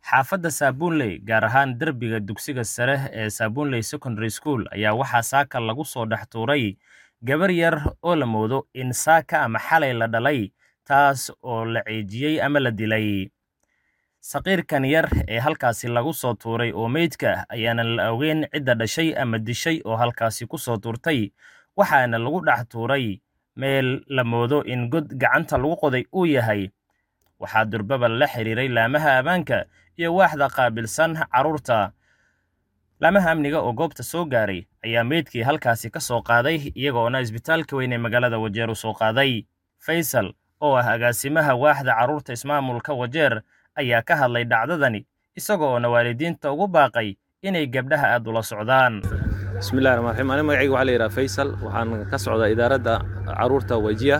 xaafadda saabuunley gaar ahaan derbiga dugsiga sare ee saabuunley secondary school ayaa waxaa saaka lagu soo dhex tuuray gabar yar oo la moodo in saaka ama xalay la dhalay taas oo la ceejiyey ama la dilay saqiirkan yar ee halkaasi lagu soo tuuray oo meydka ayaanan la ogeyn cidda dhashay ama dishay oo halkaasi ku soo tuurtay waxaana lagu dhex tuuray meel la moodo in god gacanta lagu qoday uu yahay waxaa durbaba la xiriiray laamaha ammaanka iyo waaxda qaabilsan carruurta laamaha amniga oo goobta soo gaaray ayaa meydkii halkaasi ka soo qaaday iyagoona isbitaalka weyn ee magaalada wajeer u soo qaaday faysal oo ah agaasimaha waaxda carruurta ismaamulka wajeer ayaa ka hadlay dhacdadani isagoona waalidiinta ugu baaqay inay gabdhaha aad ula socdaan bismillahi raxmaan raxiim aniga magacayga waxaa la yidhaha faysal waxaan ka socdaa idaaradda carruurta wajiya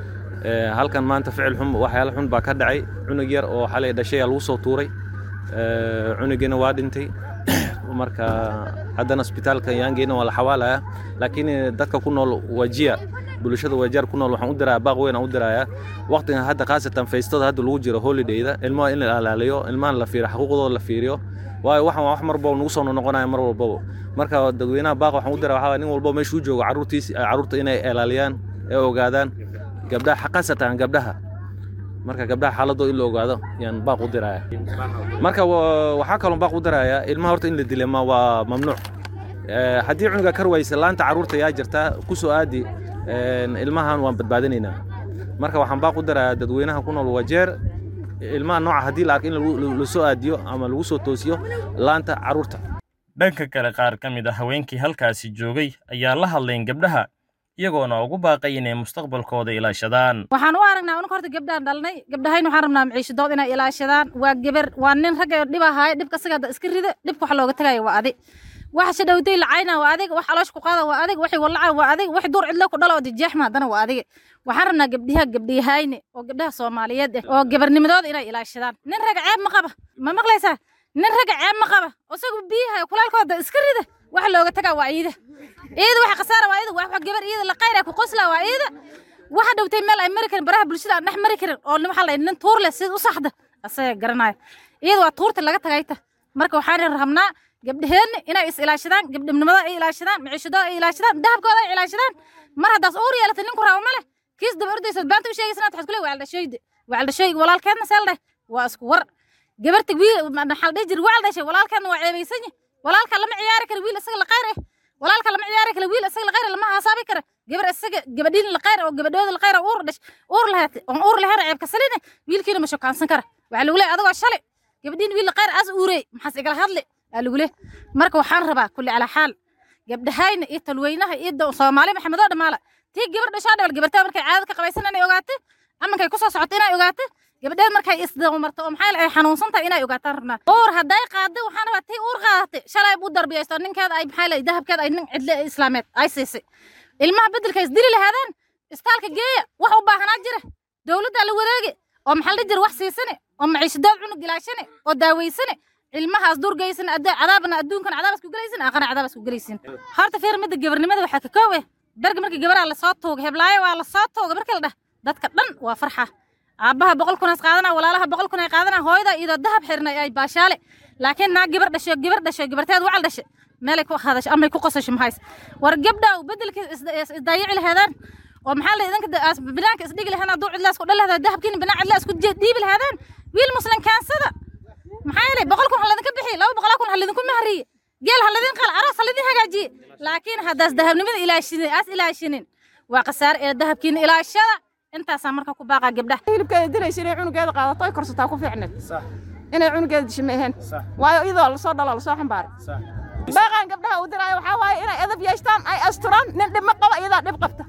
halkan maanta ficil xun waxyaala xun baa ka dhacay cunug yar oo xalay dhashay lagu soo tuuray cunugiina waa dhintay marka haddana isbitaalka yaangeena waa la xawaalaya laakiin dadka ku nool wajiya bulshada wajaar ku nool waxaan u dirayaa baaq weyn aan u dirayaa waqtigan hadda khaasatan faystada hadda lagu jiro holidayda ilmaha in la ilaaliyo ilmahan la fiiriyo xaquuqdooda la fiiriyo waayo waxaan wax mar walbaba nagu soo noqonaya mar walbaba marka dadweynaha baaq waxaan u diraa waxaa nin walbaba meesha u joogo carruurtiisi carruurta inay ilaaliyaan ee ogaadaan gabdhaha khaasatan gabdhaha marka gabdhaha xaaladoo in la ogaado yaan baaq u diraya marka waxaa kaloo baaq u diraya ilmaha horta in la dila ma waa mamnuuc haddii cunuga kar waysa laanta carruurta yaa jirtaa ku soo aadi ilmahan waan badbaadinaynaa marka waxaan baaq u dirayaa dadweynaha ku nool wajeer ilmaha nooca haddii la arko in la soo aadiyo ama lagu soo toosiyo laanta carruurta dhanka kale qaar ka mid a haweenkii halkaasi joogay ayaa la hadlayn gabdhaha iyagoona ugu baaqay inay mustaqbalkooda ilaashadaan waxaan u aragnaa unka horta gabdhaan dhalnay gabdhahayn waxaan rabnaa maciishadood inay ilaashadaan waa geber waa nin ragga dhib ahaaye dhibka isaga iska rida dhibka wax looga tagaya waa adig waxa shadhowday lacayna waa adig wax aloosh ku qaada waa adig waxay wallaca waa adig wax duur cidlo ku dhalo oo dijeexma haddana waa adig waxaan rabnaa gabdhiha gabdhiyahayne oo gabdhaha soomaaliyeed ah oo gabarnimadooda inay ilaashadaan nin ragga ceeb ma qaba ma maqlaysaa nin ragga ceeb ma qaba isagu biyaha kulaalkooda iska rida waxa looga tagaa waa iida iida waxa khasaara waa iida wax gabar iida la qayra ku qosla waa iida waxa dhowtay meel ay mari karin baraha bulshada aan dhex mari karin oo waxa la nin tuur leh si u saxda asaga garanaya iida waa tuurta laga tagayta marka waxaan rabnaa gabdhaheenna inay is ilaashadaan gabdhnimada ay ilaashadaan maciishadooda ay ilaashadaan dahabkooda ay ilaashadaan mar haddaas uur yeelata ninku rabo ma leh kiis daba ordaysa baanta u sheegaysa waxaad kule wacaldhashooyde wacaldhashooyga walaalkeedna seel dheh waa isku war gabarta wiil maxaa dhihi jir wacal dhashay walaalkeedna waa ceebaysanya walaalka lama ciyaari kara wiil isaga la qayr eh walaalka lama ciyaari kara wiil isaga la qayr lama haasabi kara gabar isaga gabadhiin la qayr oo gabadhooda la qayr uur dhash uur lahaat on uur lahayn ceebka saline wiilkiina ma shokaansan kara waxaa lagu leeyahay adagoo shalay gabadhiin wiil la qayr as uurey maxaas igala hadle aa lagu leeyahay marka waxaan rabaa kulli calaa xaal gabdhahayna iyo talweynaha iyo soomaali maxamedoo dhamaala tii gabar dhashaa dhawal gabartaa markay caadad ka qabaysan inay ogaato amankay kusoo socoto inay ogaato gabadheed markay isdamarto oo maxaa ay xanuunsan tahay inay ogaataan rabnaa uur hadday qaadda waxaan rabaa tii uur qaadatay shalay buu darbiyaysto ninkeeda ay maxaa lay dahabkeeda ay nin cidle islaameed ay siisay ilmaha beddelka isdili lahaadaan istaalka geeya wax u baahanaa jira dowladda la wareegi oo maxaa la jira wax siisane oo maciishadood cunug ilaashane oo daaweysane ilmahaas durgaysan cadaabna adduunkan cadaabas ku gelaysin aakhana cadaabas ku gelaysin horta fiir midda gabarnimada waxaa ka koowe berga markii gabaraa lasoo tuuga heblaayo waa lasoo tuuga markii la dhah dadka dhan waa farxa aabbaha boqol kunaas qaadana walaalaha boqol kun ay qaadana hooyada iyadoo dahab xirnay ay baashaale laakiin naa gabar dhasho gabar dhasho gabarteed wacal dhashe meelay ku hadasho amay ku qosasho mahays war gabdhaw beddelkii isdaayici lahaadaan oo maxaa la idinka binaanka isdhigi lahaan hadduu cidlaas ku dhalahdoo dahabkiina binaan cidla isku dhiibi lahaadaan wiil muslim kaansada maxaa yeelay boqol kun ha ladinka bixi laba boqolaa kun ha ladinku mahriye geel ha ladin qal aroos ha ladin hagaajiye laakiin haddaas dahabnimada ilaashinin aas ilaashinin waa khasaare ee dahabkiina ilaashada intaasaa marka ku baaqaa gabdhaha hilibkeeda dilaysa inay cunugeeda qaadato ay korsataa ku fiicneed inay cunugeeda disho ma ahayn waayo iyadoo lasoo dhalo lasoo xambaaray baaqaan gabdhaha u diraayo waxaa waaye inay edab yeeshtaan ay asturaan nin dhib ma qaba iyadaa dhib qabta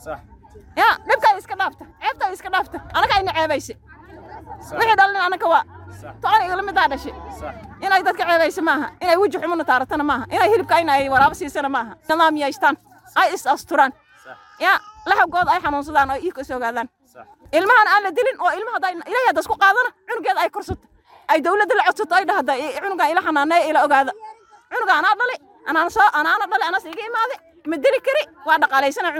ya dhibkaa iska dhaafta ceebtaa iska dhaafta anaga ayna ceebaysa wixii dhalin anaka waa tocan igala midaa dhashay inay dadka ceebaysa maaha inay weji xumuna taaratana maaha inay hilibka ina ay waraabo siisana maaha nidaam yeeshtaan ay is asturaan ya laxawgooda ay xanuunsadaan oo iika is ogaadaan ilmahan aan la dilin oo ilmaha hadday ilaahay hadda isku qaadana cunugeeda ay korsato ay dawladda la codsato ay dhahda cunugaan ila xanaaneeya ila ogaada cunuga anaa dhali anaana soo anaana dhali anaas iga imaade ma dili kari waa dhaqaalaysana